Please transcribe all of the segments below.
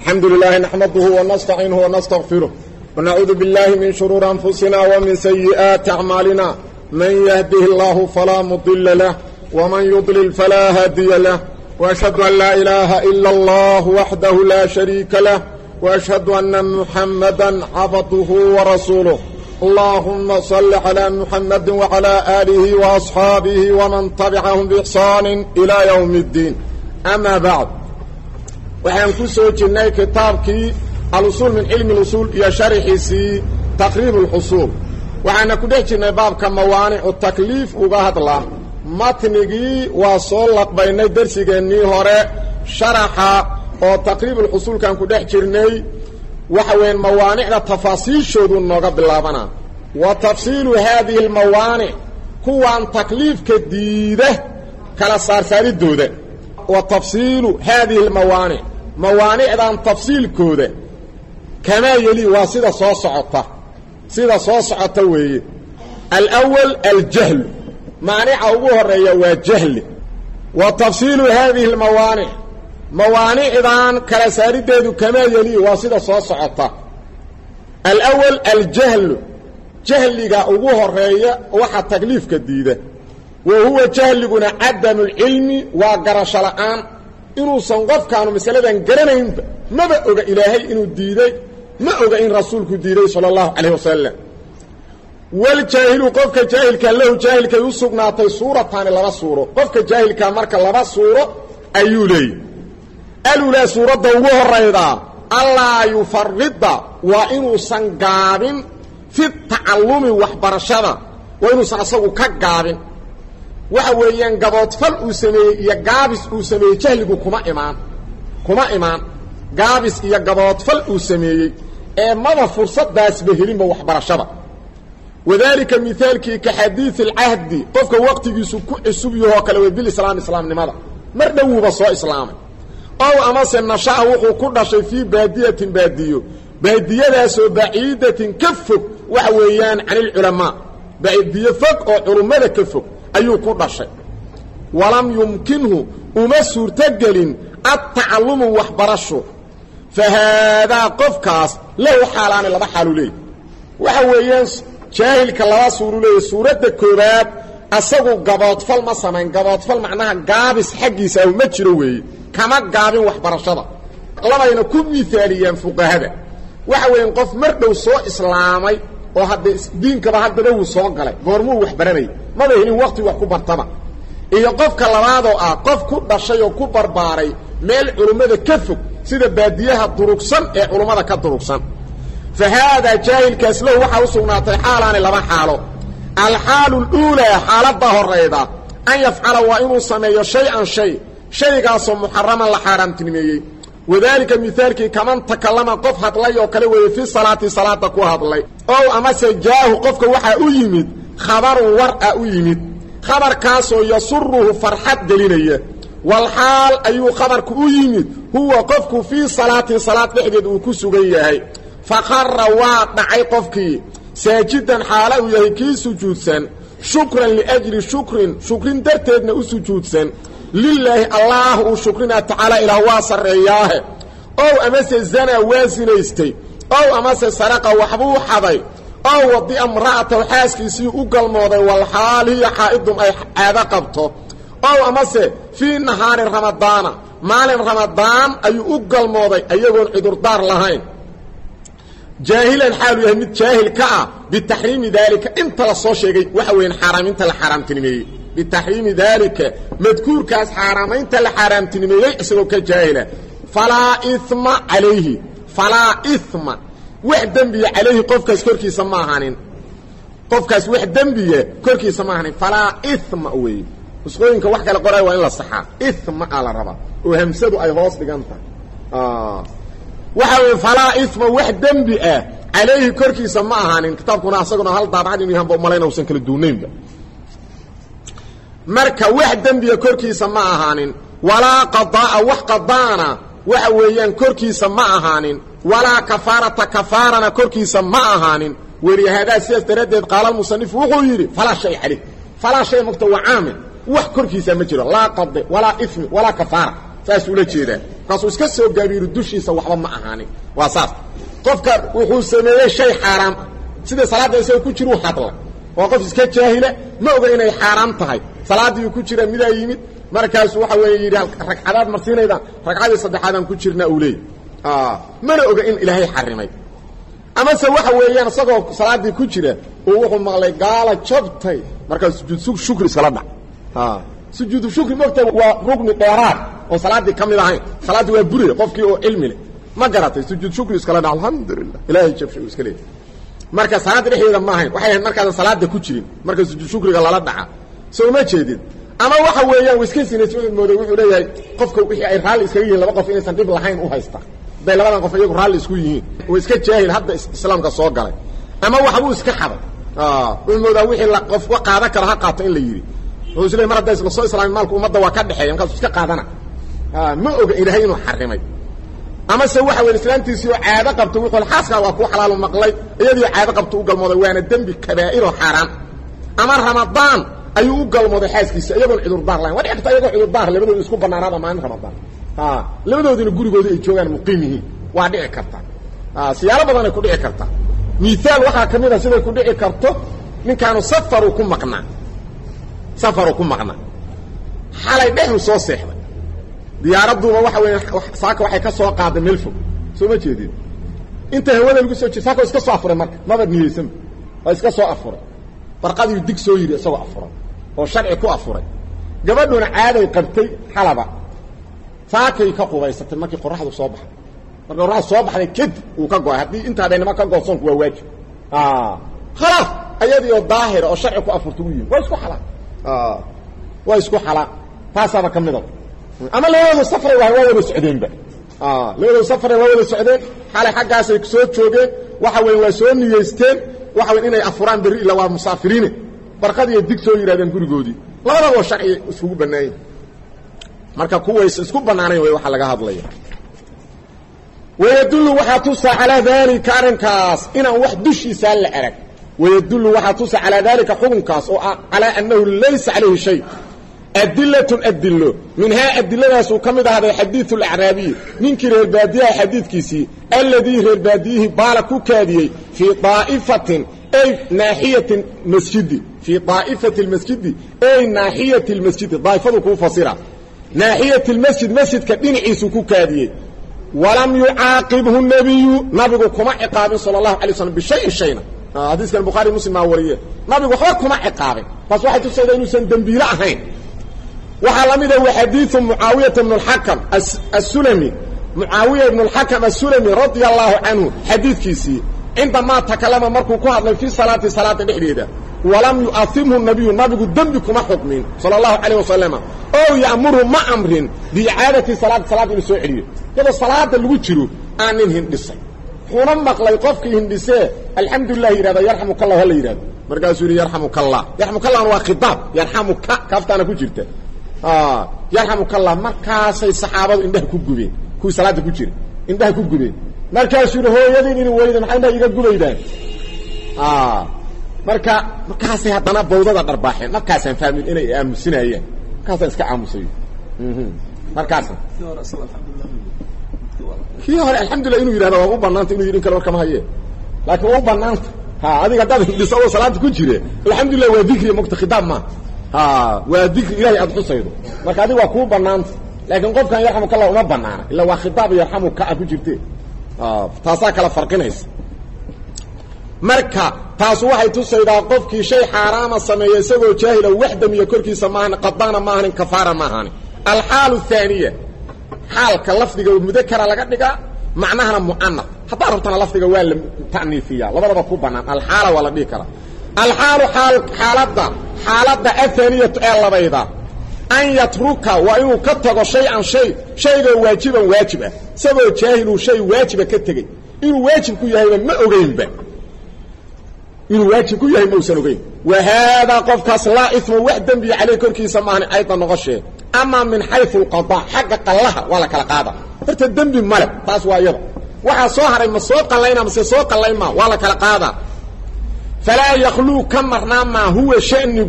الحمد لله نحمده ونستعينه ونستغفره ونعوذ بالله من شرور أنفسنا ومن سيئات أعمالنا من يهده الله فلا مضل له ومن يضلل فلا هادي له وأشهد أن لا إله إلا الله وحده لا شريك له وأشهد أن محمدا عبده ورسوله اللهم صل على محمد وعلى آله وأصحابه ومن تبعهم بإحسان إلى يوم الدين أما بعد waxaan ku soo jirnay kitaabkii alusuul min cilmi اlusuul iyo sharxiisii taqriib اlxusuul waxaana ku dhex jirnay baabka mawaanicu takliif uga hadla matnigii waa soo laqbaynay darsigeennii hore sharaxa oo taqriib ulxusuulkan ku dhex jirnay waxa weeyaan mawaanicda tafaasiishoodu nooga bilaabanaa wa tafsiilu haadihi اlmawaanic kuwaan takliifka diida kala saarsaaridooda wa tafsiilu haadihi اlmawaanic mawaanicdan tafsiilkooda kamaa yeli waa sida soo socota sida soo socota weeye alأwal aljahlu maanica ugu horeeya waa jahli wa tafsiilu haadihi اlmawaanic mawaanicdan kala saarideedu kamaa yeli waa sida soo socota alأwal aljahlu jahliga ugu horeeya waxa takliifka diida wa huwa jahliguna cadamu اlcilmi waa garasho la'aan inuusan qofkaanu masaladan garanaynba maba oga ilaahay inuu diiday ma oga in rasuulku diiday salى اllahu calayh wasalam waljaahilu qofka jaahilka lahu jaahilkay u sugnaatay suurataani laba suuro qofka jaahilkaa marka laba suuro ayuu leeyay alulaa suuradda ugu horaydaa allaa yufarida waa inuusan gaabin fi tacallumi waxbarashada waa inuusan asagu ka gaabin waxa weeyaan gaboodfal uu sameeyey iyo gaabis uu sameeyey jahligu kuma imaan kuma imaan gaabis iyo gaboodfal uu sameeyey ee maba fursadaasba helinba waxbarashada wadaalika mihaalkii ka xadiidi alcahdi qofka waqtigiisu ku cusub yahoo kale way bilislaam islaamnimada mar dhowuuba soo islaamay ow amase nasha'a wuxuu ku dhashay fii baadiyatin baadiyo baadiyadaasoo baciidatin ka fog waxa weeyaan can ilculamaa baadiyo fog oo culummada ka fog ayuu ku dhashay walam yumkinhu uma suurtogelin adtacalumu waxbarasho fa haadaa qofkaas lahu xaalaani laba xaalu leeyay waxa weeyaan jaahilka laba suuru leeyay suuradda koowaad asagu gaboodfal ma samayn gaboodfal macnaha gaabis xaggiisa ahu ma jiro weeye kama gaabin waxbarashada labayna ku miaaliyaan fuqahada waxa weeyaan qof mar dhow soo islaamay oo hadde diinkaba haddaba wuu soo galay goormuu wax baranayay maba helin waqti wax ku bartaba iyo qofka labaadoo ah qof ku dhashay oo ku barbaaray meel culummada ka fog sida baadiyaha durugsan ee culummada ka durugsan fa haadaa jaahilkaas lahu waxaa u sugnaatay xaalaani laba xaalo alxaalu luulaa xaaladda horayda an yafcala waa inuu sameeyo shay-an shay shaygaasoo muxaraman la xaaraamtinimeeyey wadaalika mihaalkii kaman takallama qof hadlay oo kale weeye fi salaati salaada ku hadlay ow amase jaahu qofka waxaa u yimid khabarun war a u yimid khabarkaasoo yasuruhu farxad gelinaya walxaal ayuu khabarku u yimid huwa qofku fii salaatin salaad dhexdeed uu ku sugan yahay faqara waa dhacay qofkii saajidan xaala uu yahay kii sujuudsan shukran liajli shukrin shukrin darteedna u sujuudsan lilaahi allaah uu shukrinaa tacaala ilaah waa sarreeyaahe ow amase zanaa waa sinaystay ow amase saraqa waxbuu xaday ow wadi'a mra'ataw xaaskiisii u galmooday walxaal hiya xaa'idun ay caado qabto ow amase fii nahaari ramadaana maalin ramadaan ayuu u galmooday ayagoon cudurdaar lahayn jaahilan xaalu yahay mid jaahil ka ah bitaxriimi daalika inta la soo sheegay waxa weeyaan xaaraaminta la xaaraamtinimeeyey bitaxriimi daalika madkuurkaas xaaraamaynta la xaaraamtinimeeyey isagoo ka jaahila falaa ima calayhi falaa ima wax dembiya calayhi qofkaas korkiisa ma ahanin qofkaas wax dembiya korkiisa ma ahanin falaa ima weeye usqooyinka wax kale qoray waa in la saxaa ima a la rabaa oo hamsadu ay hoos dhigan tahay waxa weye falaa ima wax dembi ah calayhi korkiisa ma ahaanin kitaabkuna asaguna hal daabacad inu yahanba umalayna usan kala duunaynba marka wax dembiya korkiisa ma ahaanin walaa qadaa'a wax qadaana waxa weeyaan korkiisa ma ahaanin walaa kafaarata kafaarana korkiisa ma ahaanin welihadaa sidaas daraaddeed qaala musanifu wuxuu yidhi falaa shay calayh falaa shay mogta waa caamil wax korkiisa ma jiro laa qade walaa ismi walaa kafaara saas ula jeedaa markaasuu iska soo gaabiiro dushiisa waxba ma ahaanin waa saas qofka wuxuu sameeyey shay xaaraam ah sida salaadda isagoo ku jiruu hadla waa qof iska jaahila ma oga inay xaaraam tahay salaadiiu ku jira midaa yimid markaasu waxa weeye yidhi ragcadaad marsiinaydaan ragcadii saddexaadaan ku jirna uu leeyay mana oga in ilaahay xarimay amase waxa weeyaan isagoo salaaddii ku jira uu wuxuu maqlay gaala jabtay markaa sujuud shukri iskala dhac sujuudu shukri mogta waa rugni dheeraad oon salaaddii ka mid ahayn salaaddii waa bure qofkii oo cilmi leh ma garatay sujuud shukri iskala dhac alxamdulilah ilaahay jabshay uu iska leeyay marka salaadda dhexdeeda ma ahayn waxay ahayd markaadan salaada ku jirin marka sujuud shukriga lala dhaca soo ma jeedid ama waxa weeyaan iska sinays wuxuu mooday wuxuu leeyahay qofka wixii ay raalli iskaga yihiin laba qof inaysan dhib lahayn u haysta hadday labadan qof iyagu raalli isku yihiin oo iska jaahil hadda islaamka soo galay ama waxbuu iska xaday wuxuu moodaa wixii la qof wa qaadan karo ha qaato in la yidhi wuxuu is leey mar hadday isla soo islaamin maalku ummadda waa ka dhexeeya markaasu iska qaadana ma oga ilaahay inuu xarimay amase waxa weya islaamtiisii oo caado qabto wuxuu xaaskaa waa ku xalaalu maqlay iyadii caado qabto u galmooday waana dembi kabaa'iroo xaaraan ama ramadaan ayuu u galmooday xaaskiisa iyagoon cudurdaar lahayn waa dhici karta iyagoo cudurdaar labadooda isku banaanaada maalin ramadaan labadoodina gurigoodii ay joogaan muqiim yihiin waa dhici karta siyaalo badanay ku dhici karta miaal waxaa ka mid a siday ku dhici karto ninkaanu safaru ku maqnaa safaru ku maqnaa xalay dhexu soo seexday diyaaraduuba waxa weya saaka waxay ka soo qaaday meel fog soo ma jeedin inta hawada lagu soo jir saaka iska soo afuray marka maba niyeysanba waa iska soo afuray barqadiiu dig soo yidhi isagoo afuray oo sharci ku afuray gabadhuna caaday qabtay xalaba saakay ka qubaysatay markii qoraxdu soo baxday marka qoraxdu soo baxday kadib uu ka go-ay haddii inta habeennimo ka goosoonku waa waajib khalaas ayadii oo daahira oo sharci ku afurta u yihin waa isku xalaal waa isku xalaal taasaaba ka mida ama labadoodu safray waa wada socdeenba labadoodu safray waa wada socdeen xalay xaggaasay soo joogeen waxa weya waa soo niyeysteen waxa wey inay afuraan berri ila waa musaafiriine barqadiiay dig soo yidhahdeen gurigoodii labadaba sharci iskugu bannaanya marka kuways isku bannaanayn way waxa laga hadlaya wayadullu waxaa tusa calaa daalika arrinkaas inaan wax dushiisaa la arag wayadullu waxaa tusa calaa daalika xukunkaas oo ah calaa annahu laysa calayhi shay adilatun adilo minhaa adiladaasuu ka mid ahday xadiiu alacraabiyi ninkii reer baadiyaha xadiidkiisii alladii reer baadiyihii baala ku kaadiyey fii aa'ifatin ay naaxiyati masjidi fii daa'ifati lmasjidi ay naaxiyati lmasjidi daa'ifadu kuu fasira naaxiyati lmasjid masjidka dhinaciisuu ku kaadiyey walam yucaaqibhu nebiyu nabigu kuma ciqaabin sala allahu alay slam bishayin shayna xadiiskan bukhaari muslim maa wariye nabigu waxba kuma ciqaabin taas waxay tusaydaa inuusan dembiile ahayn waxaa la mida wa xadiiu mucaawiyata bn اxakam asulami mucaawiya ibn اlxakam asulami radia allahu canhu xadiidkiisii cindamaa takalama markuu ku hadlay fii salaati salaada dhexdeeda walam yu'aimhu nabiyu nabigu dembi kuma xukmin sala اllahu calayh wasalama oo ya'murhu ma amrin biicaadati salaati salaada inuu soo celiyo iyadoo salaada lagu jiro aan nin hindhisay wuxuuna maqlay qofkii hindhisee alxamdulilah yidhahda yarxamuka allah hala yidhahdo markaasuu yidhi yarxamuka allah yarxamuka allahna waa khitaab yarxamuka kaaftaana ku jirta yarxamuka allah markaasay saxaabadu indhaha ku gubeen kuwii salaada ku jira indhaha ku gubeen markaasuu yidhi hooyadiin in weyda maxay indhaha iga gubaydaan marka markaasay haddana bawdada dharbaaxeen markaasaan fahmin inay aamusinayeen markaasaan iska aamusayo markaasa kii hore alxamdulilah inuu yidhahda waa u banaanta inu yidhi in kale war kama haye laakiin waa u banaanta ha adiga haddaad hindhiso oo salaada ku jire alxamdulilah waa dikriya mogta khitaab maa waa dikri ilahay aad xusaydo marka adiga waa kuu banaanta laakiin qofkan yarxamuka allah uma banaana illa waa khitaab yarxamuka a ku jirte taasaa kala farqinaysa marka taasu waxay tusaydaa qofkii shay xaaraama sameeya isagoo jaahila wax damiya korkiisa maahan qadaana maahanin kafaara maahanin alxaalu haaniya xaalka lafdiga mudakara laga dhigaa macnahana mu'anaf haddaa rabtana lafdiga waa la ta'niifiya labadaba ku bannaan alxaala waa la dhihi karaa alxaalu aal xaaladda xaaladda ahaaniyatu ee labayda an yatruka waa inuu ka tago shay-an shay shaygoo waajiban waajib ah isagoo jaahiluu shay waajiba ka tegey inuu waajib ku yahayba ma ogeynba inuu waajib ku yahay mausan ogeyn wa haadaa qofkaas laa ima wax dembiya caleyh korkiisa maahan ayda noqoshee amaa min xayu alqadaa xagga qallaha waa la kala qaada horta dembi male taas waa iyada waxaa soo haray ma soo qallayna mase soo qallayn maa waa la kala qaadaa falaa yakluu ka marnaa maa huwa shanigu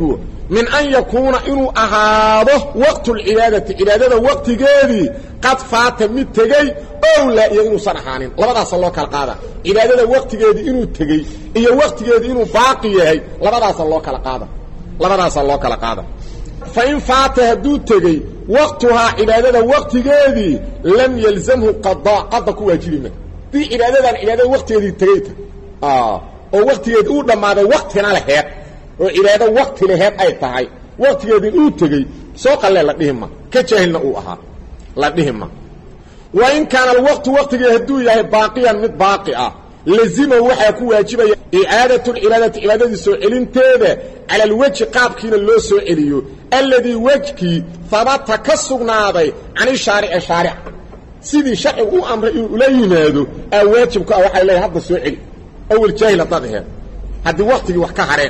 min an yakuuna inuu ahaado waqtulcibaadati cibaadada waqtigeedii qad faata mid tegey ow laa iyo inuusan ahaanin labadaasa loo kala qaada cibaadada waqtigeedii inuu tegey iyo waqtigeedii inuu baaqi yahay labadaasa loo kala qaada labadaasa loo kala qaada fa in faata hadduu tegey waqtuhaa cibaadada waqtigeedii lam yalzamhu qadaa qada ku waajibi ma dii cibaadadan cibaadada waqtigeedii tegeyta oo waqtigeedii uu dhammaaday waqtina laheed oo cibaado waqti laheed ay tahay waqtigeedii uu tegey soo qallee la dhihi ma ka jaahilna uu ahaa la dhihi ma wa in kaana alwaqtu waqtigii hadduu yahay baaqiyan mid baaqi ah lazimahu waxaa ku waajibaya icaadatu lcibaadati cibaadadii soo celinteeda cala alwejhi qaabkiina loo soo celiyo alladii wejkii habata ka sugnaaday can ishaarici shaaric sidii sharcigu u amray inuu ula yimaado aa waajibku ah waxay leeyahay hadda soo celi awel jaahil haddaad aheed haddii waktigii wax ka hareen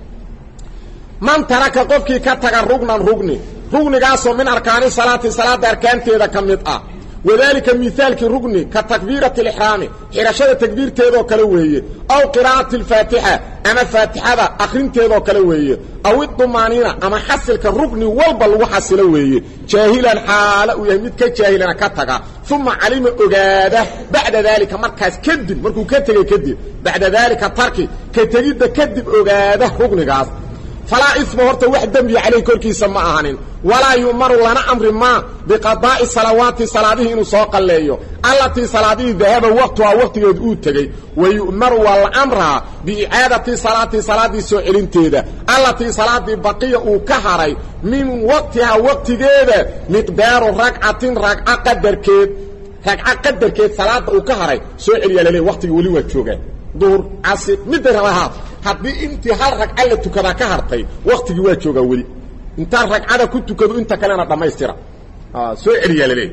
man taraka qofkii ka taga rugnan rugni rugnigaasoo min arkaani salaati salaada arkaanteeda ka mid ah wadaalika miaalkii rugni ka takbiirati alixraami xidhashada takbiirteedoo kale weeye aw qiraa'ati alfaatixa ama faatixada akhrinteedoo kale weeye aw idumaaniina ama xasilka rugni walba lagu xasilo weeye jaahilan xaala uu yahay mid ka jaahilana ka taga uma calima ogaada bacda daalika markaas kadib markuu ka tegey kadib bacda daalika tarki ka tegidda kadib ogaada rugnigaas falaa isma horta wax dembiya calayh korkiisa ma ahanin walaa yu'maru lana amri maa biqadaa'i salawaati salaadihii inuu soo qalleeyo allatii salaadihii dahaba waqtuhaa waqtigeedu uu tegey wa yu'maru waa la amraa biicaadati salaati salaaddii soo celinteeda allatii salaaddii baqiya uu ka haray min waqtihaa waqtigeeda miqdaaru ragcatin ragca qadarkeed ragca qadarkeed salaadda uu ka haray soo celiyaa laleey waqtigii weli waa joogaan duhur casir midday rabahaad haddii intii hal ragca la tukadaa ka hartay waktigii waa joogaa weli intaan ragcada ku tukado inta kalena dhammaystira soo celiyaa laleeyahy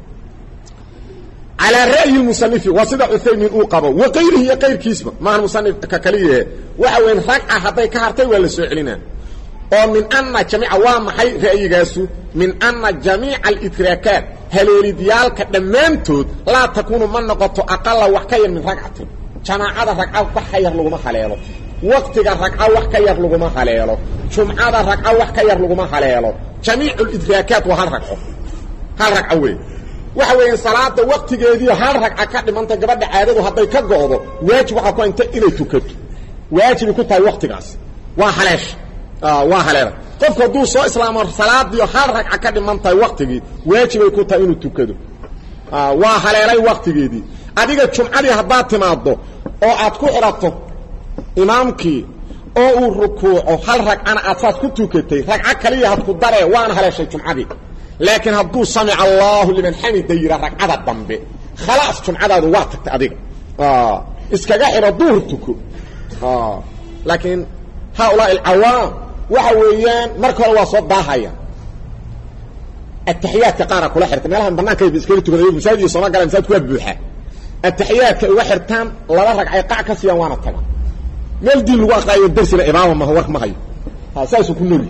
calaa ra'yi musanifi waa sida cuthaymiin uu qabo wa kayrihi iyo kayrkiisba maahan musanifka kaliyahe waxa weyan ragca hadday ka hartay waa la soo celinaa oo min ana jamiica waa maxay ra'yigaasu min ana jamiica alidraakaat haleelidyaalka dhammaantood laa takuunu ma noqoto aqala wax ka yar min ragcatin jamaacada ragca wax ka yar laguma haleelo waktiga ragca wax ka yar laguma haleelo jumcada ragca wax ka yar laguma haleelo jamiicu lidraakaat waa hal ragco hal ragco wey waxa weeyaan salaada waktigeedii hal ragca ka dhimanta gabadha caadadu hadday ka go'do waajib waxaa ku inta inay tukato waajibay ku tahay waktigaas waa haleesh waa haleela qofku hadduu soo islaamo salaadiio hal ragca ka dhiman tahay waktigii waajibay ku tahay inuu tukado waa haleelay waktigeedii adiga jumcadii haddaad timaaddo oo aad ku xidhato imaamkii oo uu rukuuco hal ragcana aad saas ku tukatay ragco kaliya had ku daree waana haleeshay jumcadii laakiin hadduu samica allaahu liman xamida yidha ragcada dambe khalaas jumcadaadu waa tagtay adiga iskaga xidho duhur tuko laakiin haaulaa alcawaam waxa weeyaan marka hore waa soo daahaya ataxiyaadka qaara kula xirta meelahan banaanka iskaga tukada masaajid iyo sooma gala masaajidku waa buuxaa ataxiyaadka uga xirtaan laba ragcay qac ka siiyaan waana tagaan meel diin lagu aqraayo darsina imaama maha war ma hayo saasuu ku noolyi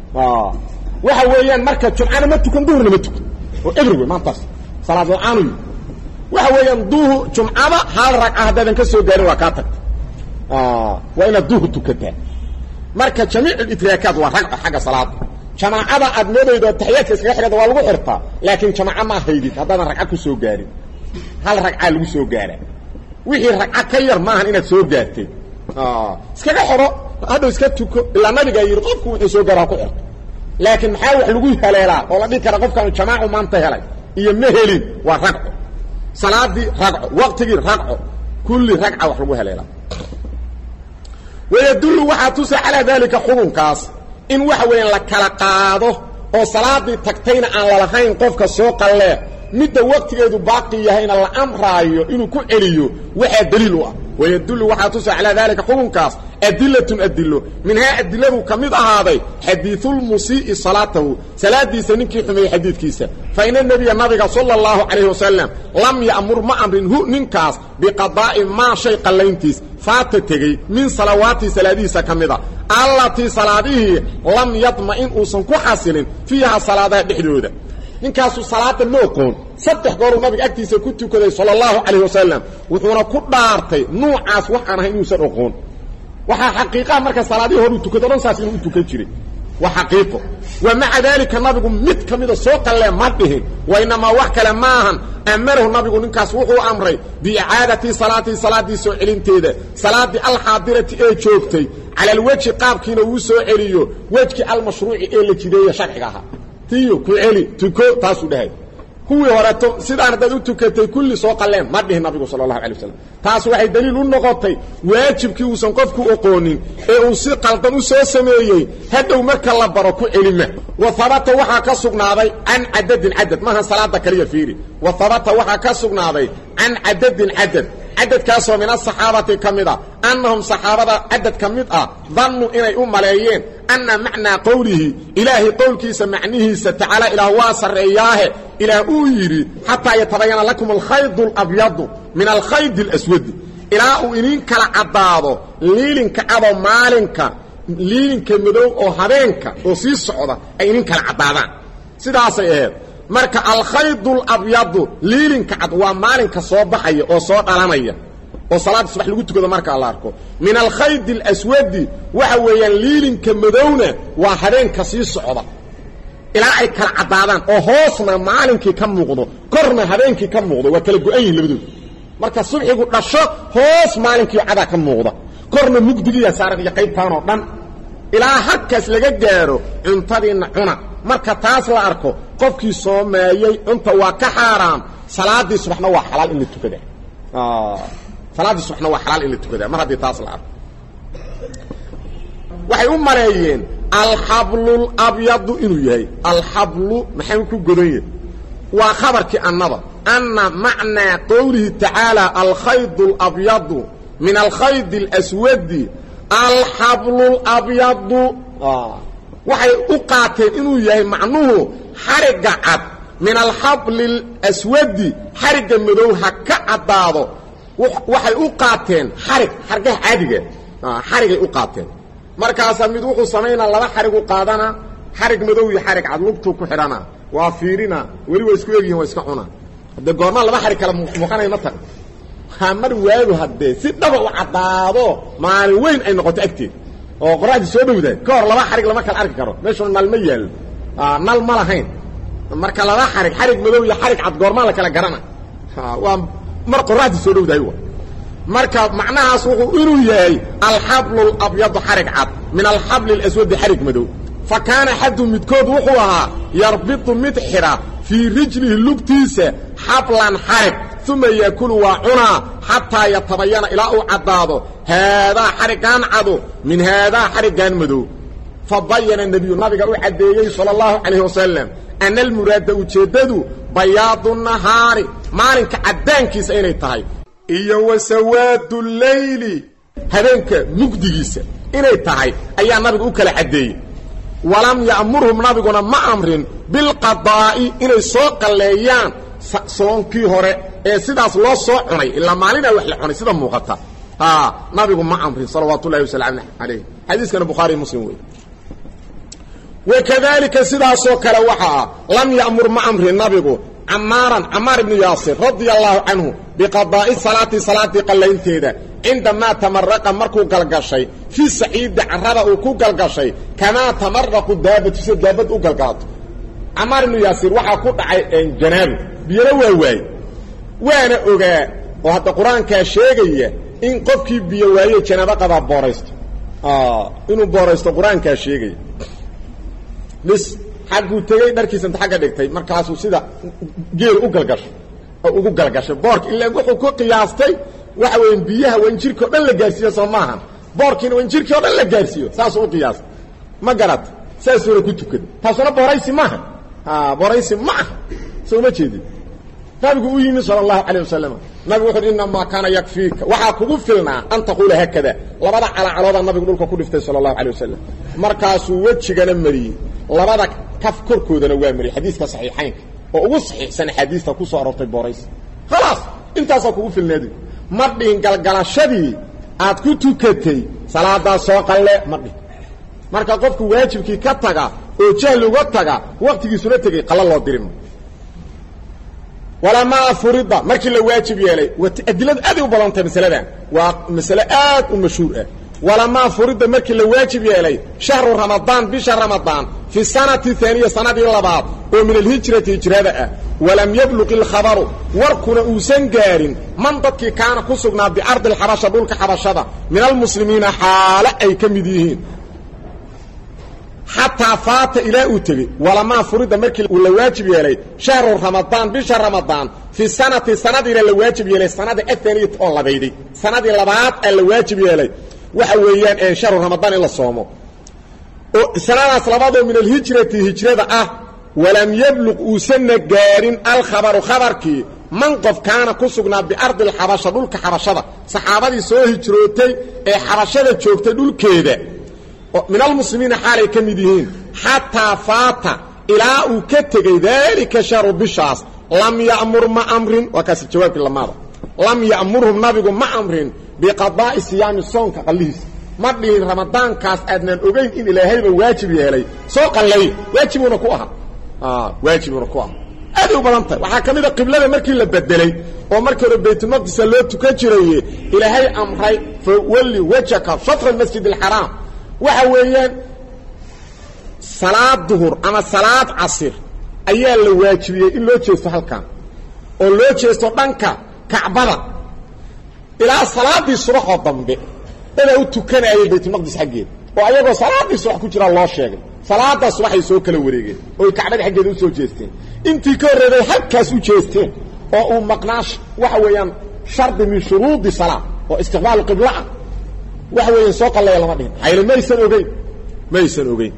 waxa weeyaan marka jumcana ma tukan duhurna ma tukan oo ebri wey maantaas salaad la-aanu yi waxa weeyaan duhu jumcada hal ragca haddaadan ka soo gaarin waa kaa tagta waa inaad duhu tukataa marka jamiic lidraakaat waa ragco xagga salaada jamaacada aad moodaydo taxiyaadka iskaga xidhada waa lagu xirtaa laakiin jamaaco ma haydid haddaadan ragca ku soo gaarin hal ragcaa lagu soo gaaraa wixii ragca ka yar maahan inaad soo gaartay iskaga xidho hadhow iska tuko ilaa nabigaa yidhi qofku wuxuu soo gaara ha ku xirto laakiin maxaa wax lagu haleelaa oo la dhihi kara qofkaanu jamaacu maanta helay iyo ma helin waa ragco salaadii ragco waqtigii ragco kulli ragca wax lagu haleelaa wayadullu waxaa tusa calaa daalika xukunkaas in waxa weeyaan la kala qaado oo salaadii tagtayna aan lalahayn qofka soo qallee midda waqtigeedu baaqi yahayna la amraayo inuu ku celiyo waxaa daliil u ah wayadullu waxaa tusa calaa daalika xukunkaas adilatun adilo minhaa adiladu ka mid ahaaday xadiiulmusii'i salaatahu salaadiisa ninkii xumeeyey xadiidkiisa fa ina nebiya nabiga sala allahu calayhi wasalam lam ya'mur ma amrin hu ninkaas biqadaa'i maa shay qallayntiis faata tegey min salawaatii salaadihiisa ka mida allatii salaadihii lam yadma'in uusan ku xasilin fiiha salaadaha dhexdooda ninkaasu salaada ma oqoon saddex gooruu nabiga agtiisa ku tukaday sala allahu calayh wasalam wuxuuna ku dhaartay nuucaas wax aan ahay inuusan oqoon waxaa xaqiiqaha marka salaadihii horuu tukado dhan saas inuu u tukan jiray waa xaqiiqo wa maca daalika nabigu mid ka mida soo qallee ma dhihin wa inamaa wax kale ma ahan amarahu nabigu ninkaas wuxuu amray biicaadati salaatii salaaddii soo celinteeda salaaddii alxaadirati ee joogtay cala alwejhi qaabkiina uu soo celiyo wejkii almashruuci ee la jideeye sharciga ahaa tiyo ku celi tuko taasuu dhahay kuwii horeeto sidaan haddaad u tukatay kulli soo qalleen ma dhihin nabigu sala allahu alay wasalam taas waxay daliil u noqotay waajibkii uusan qofku oqoonin ee uu si qaldan u soo sameeyey hadhow marka la baro ku celima wa habata waxaa ka sugnaaday can cadadin cadad maaha salaada kaliya fiiri wa habata waxaa ka sugnaaday can cadadin cadad cadadkaasoo min asaxaabati ka mid a annahum saxaabada cadad ka mid ah dannuu inay u maleeyeen anna macnaa qowlihi ilaahay qowlkiisa macnihiisa tacaala ilaah waa sarreeyaahe ilaah uu yidhi xataa yatabayana lakum alkhaydu alabyadu min alkhaydi alaswadi ilaa uu idin kala caddaado liilinka cadoo maalinka liilinka madow oo habeenka oo sii socda ay idin kala caddaadaan sidaasay ahayd marka alkhaydu alabyadu liilinka cad waa maalinka soo baxaya oo soo dhalanaya oo salaadda subax lagu tukado markaa la arko min alkhaydi alaswadi waxa weeyaan liilinka madowna waa habeenka sii socda ilaa ay kala caddaadaan oo hoosna maalinkii ka muuqdo korna habeenkii ka muuqdo waa kala go-an yihin labadooda marka subxigu dhasho hoos maalinkii cadaa ka muuqda korna mugdigiiya saaran iyo qaybtaan oo dhan ilaa halkaas laga gaaro cuntadiinna cuna marka taas la arko qofkii soomeeyey cunta waa ka xaaraam salaaddii subaxna waa xalaal in la tukada salaaddii subaxna waa xalaal in la tukadaa mar haddii taas la arko waxay u maleeyeen alxablulabyadu inuu yahay alxablu maxay ku godan yahay waa khabarkii annada anna macnaa qowlihi tacaala alkhaydu alabyadu min alkhaydi alaswadi alxablulabyadu waxay u qaateen inuu yahay macnuhu xarigga cad min alxabli اlaswadi xarigga madow ha ka caddaado waxay u qaateen xarig xargaha caadiga xarigay u qaateen markaasaa mid wuxuu samaynaa laba xarigu qaadana xarig madow iyo xarig cad lugtuu ku xidhana waa fiirina weli waa isku egyihin waa iska cuna haddee goormaa laba xarig kale muuqanaya ma tag ha mar waagu haddee si dhaba u caddaado maalin weyn ay noqoto agteed oo qoraxdii soo dhowdahay ka hor laba xarig lama kala arki karo meeshuna nal ma yaallo nal ma lahayn marka laba xarig xarig madow iyo xarig cad goormaa la kala garana waa mar qoraxdii soo dhowdahay wa marka macnahaas wuxuu inuu yahay alxablu labyadu xarig cad min alxabli اlaswadi xarig madow fa kaana xadu midkood wuxuu ahaa yarbitu mid xidha fii rijlihi lugtiisa xablan xarig uma yaakulu waa cunaa xataa yatabayana ilaa uu caddaado haadaa xariggaan cadu min haadaa xariggaan madow fa bayana nebiyu nabiga u caddeeyey sala allahu calayh wasalam ana almuraada ujeeddadu bayaadu nahaari maalinka caddaankiisa inay tahay iyo wa sawaadu leyli habeenka mugdigiisa inay tahay ayaa nabigu u kala caddeeyey walam ya'murhum nabiguna ma amrin bilqadaa'i inay soo qalleeyaan soonkii hore ee sidaas loo soo cunay ilaa maalinaa wax la cunay sida muuqata nabigu ma amrin salawaat ullahi wasalaamu alayh xadiiskana bukhaari muslim wey wakadalika sidaasoo kale waxa ah lam ya'mur ma amrin nabigu camaaran camaar ibnu yaasir radia allahu canhu biqadaa'i salaati salaaddii qallaynteeda cindamaa tamaraqa markuu galgashay fii saciidi carrada uu ku galgashay kamaa tamaraqu daabatu sida daabad u galgalato camaar ibnu yaasir waxaa ku dhacay janaabi biyana waa waaye waana ogaa oo hadda qur-aankaa sheegaya in qofkii biyo waaye janaabo qabaa booraysto inuu booraysto qur-aankaa sheegaya bis xagguu tegey dharkiisa inta xagga dhigtay markaasuu sida geel u galgashay oo ugu galgashay boorka ilaa wuxuu ku qiyaastay waxa weya biyaha wanjirki o dhan la gaarsiiyo soo maaha boorkiina wanjirkii o dhan la gaarsiiyo saasuu u qiyaastay ma garat saasuuna ku tukada taasuna booraysi maaha booraysi ma aha soo ma jeedid nabigu u yimi sala allahu calayh wasalam nabigu wuxu uhi inamaa kaana yakfiika waxaa kugu filnaa an taquula haakada labada calacaloodaa nabigu dhulka ku dhiftay sala allahu calayh wasalam markaasuu wejigana mariyey labada kaf korkoodana waa mariyey xadiiska saxiixaynka oo ugu saxiixsan axaadiista ku soo aroortay booraysi khalaas intaasaa kugu filneedi ma dhihin galgalashadii aad ku tukatay salaadaas soo qalle ma dhihin marka qofku waajibkii ka taga oo jahli uga taga waktigiisuna tegey qalla loo dirima walamaa furida markii la waajib yeelay adiladu aaday u badan tahay masaladan waa masale aad u mashhuur ah walamaa furida markii la waajib yeelay shahru ramadaan bisha ramadaan fi sanati aaniya sanadii labaad oo min alhijrati hijrada ah walam yabluq ilkhabaru warkuna uusan gaarin man dadkii kaana ku sugnaa bicardi alxabasha dhulka xabashada min almuslimiina xaale ay ka mid yihiin xataa faata ilaa uu tegey walamaa furida markii uu la waajib yeelay shahru ramadaan bisha ramadaan fi sanati sanadiina la waajib yeelay sanada ahaniyat oo labayday sanadii labaad aa la waajib yeelay waxa weeyaan shahru ramadaan in la soomo oo sanadaas labaadoo min alhijrati hijrada ah walam yabluq uusanna gaarin alkhabaru khabarkii man qof kaana ku sugnaa biardi alxabasha dhulka xabashada saxaabadii soo hijrootay ee xabashada joogtay dhulkeeda min almuslimiina xaalay ka mid yihiin xataa faata ilaa uu ka tegey daalika shahru bishaas lam ya'mur ma amrin waa kaasi jawaabkii lamaada lam ya'murhum nabigu ma amrin biqadaa'i siyaami soonka qallihiisa ma dhihin ramadaankaas aadnaan ogeyn in ilaahayba waajib yeelay soo qallay waajibuuna ku ahaa waajibuuna ku ahaa aaday u badan tahay waxaa ka mid a qiblada markii la bedelay oo markii hore baytulmaqdisa loo tukan jiraye ilaahay amray fa walli wajhaka shatra masjid alxaraam waxa weeyaan salaad duhur ama salaad casir ayaa la waajibiyey in loo jeesto halkan oo loo jeesto dhanka kacbada ilaa salaadii subaxoo dambe dadaa u tukanayay baytulmaqdis xaggeeda oo ayagoo salaadii subax ku jiraa loo sheegay salaadaa subaxay soo kala wareegeen ooy kacbada xaggeeda usoo jeesteen intii ka horreeday halkaas u jeesteen oo uu maqnaa waxa weeyaan shardi min shuruudi salaa oo istiqbaalu qibla ah waxa weeyaan soo qalleeya lama dhihin xayle maysan ogeyn maysan ogeyn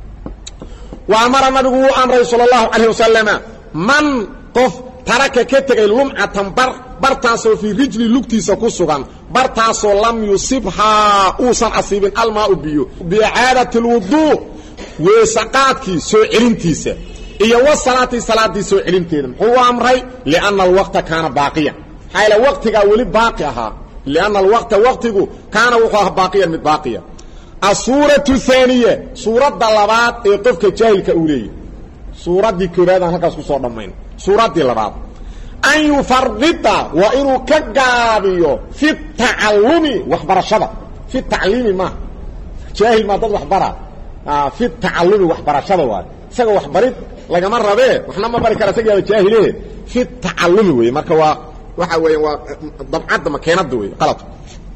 wa amara nabigu wuu amray sala allahu calayh wasalama man qof taraka ka tegay lumcatan bar bartaasoo fii rijli lugtiisa ku sugan bartaasoo lam yusibhaa uusan asiibin almaau biyo biicaadati alwuduu weesaqaadkii soo celintiisa iyo wasalaati salaaddii soo celinteeda muxuu u amray lianna alwaqta kaana baaqiyan maxaa yaele waqtigaa weli baaqi ahaa lianna alwaqta waqtigu kaana wuxuu ahaa baaqiyan mid baaqiya asuuratu haaniya suuradda labaad ee qofka jaahilka uu leeyahy suuraddii koobaadaan halkaas ku soo dhammayn suuraddii labaad an yufarida waa inuu ka gaabiyo fi tacallumi waxbarashada fi tacliimi maaha jaahil maa dad waxbara fi tacallumi waxbarashada waayo isaga waxbarid lagama rabee waxna ma bari kara isagaaba jaahilehe fi tacallumi weeye marka waa waxa weeya waa dabcadda makeenadda wey qaladku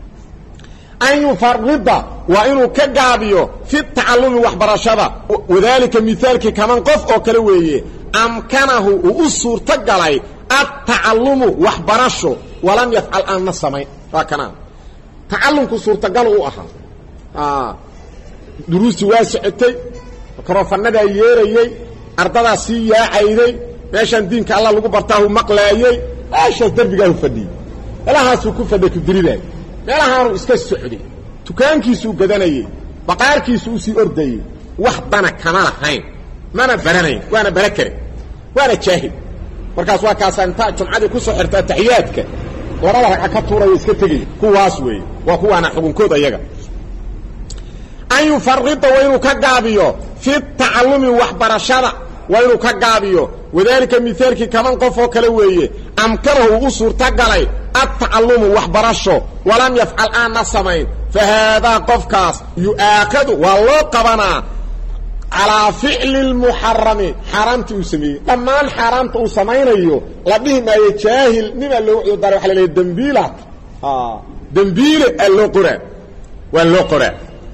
an yufarida waa inuu ka gaabiyo fi tacallumi waxbarashada wadaalika mihaalkii kaman qof oo kale weeye amkanahu uu u suurto galay attacalumu waxbarasho walam yafcal aanna samayn waa kanaa tacallumku suurtagal u ahaa duruustii waa socotay mikrofanadaa yeerayey ardadaa sii yaacayday meeshaan diinka alla lagu bartaahu maqlaayey meeshaas derbigaahu fadhiyey meelahaasuu ku fadhay kudiridaay meelahaanuu iska socday tukaankiisuu gadanayey baqaarkiisu usii ordayey wax dana kama lahayn mana baranayn waana bara kare waana jaahil markaas waa kaasaa intaa jumcadii ku soo xirta ataxiyaadka labada ragca ka tuuraya iska tegaya kuwaas weeye waa kuwaana xukunkood ayaga an yufarida waa inuu ka gaabiyo fi tacallumi waxbarashada waa inuu ka gaabiyo wadaalika mihaalkii kaman qof oo kale weeye amkanahu uu u suurtagalay attacalumu waxbarasho walam yafcal aanna samayn fa haadaa qofkaas yu'aakadu waa loo qabanaa calaa ficli lmuxarami xaaraamtii uu sameeyey dhammaan xaaraamta uu samaynayo la dhihi maayo jaahil nimaa loo cudara waa la leeya dembiilaad dembiile aa loo qoraa waa loo qoraa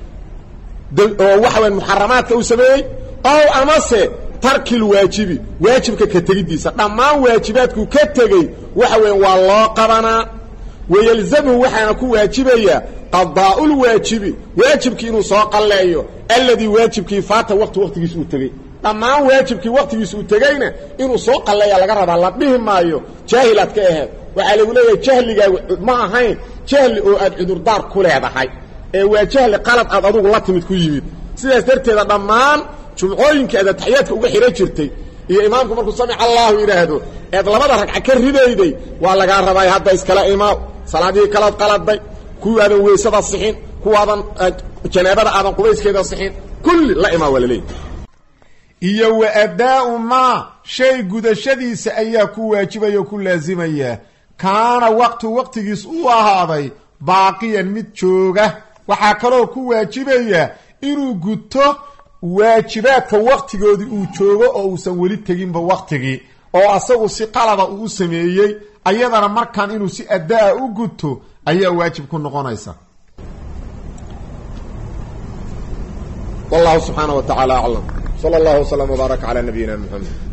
oo waxa waya muxaramaadka uu sameeyey ow amase tarkil waajibi waajibka ka tegiddiisa dhammaan waajibaadkuu ka tegey waxa weya waa loo qabanaa wayelzamhu waxaana ku waajibaya qadaa'ulwaajibi waajibkii inuu soo qalleeyo alladii waajibkii faata waqti waqtigiis uu tegey dhammaan waajibkii waqtigiis uu tegeyna inuu soo qalleeya laga rabaa la dhihi maayo jaahilaad ka aheed waxaa lagu leeyahay jahligaagu ma ahayn jahli oo aad cudurdaar ku leedahay ee waa jahli qalad aad adugu la timid ku yimid sidaas darteeda dhammaan jumcooyinkii aad ataxiyaadka uga xidhan jirtay iyo imaamku markuu samic allahu yidhaahdo eed labada ragca ka ridayday waa lagaa rabaa hadda iskala imaaw salaadihii kalaad qaladay kuwaadan weysada sixin kuwaadan janaabada aadan qubayskeeda sixin kulli la imaa waa laleeyahy iyo wa addaa'u maa shay gudashadiisa ayaa ku waajibaya o ku laasimaya kaana waqtu waqtigiis uu ahaaday baaqiyan mid jooga waxaa kaloo ku waajibaya inuu guto waajibaadka waktigoodii uu joogo oo uusan weli teginba waktigii oo asagu si qalaba uu u sameeyey ayadana markan inuu si adaa u guto ayaa waajib ku noqonaysa wallahu subxaana wa tacaala aclam sala allahu wslam wbaaraka calaa nabiyina muxamed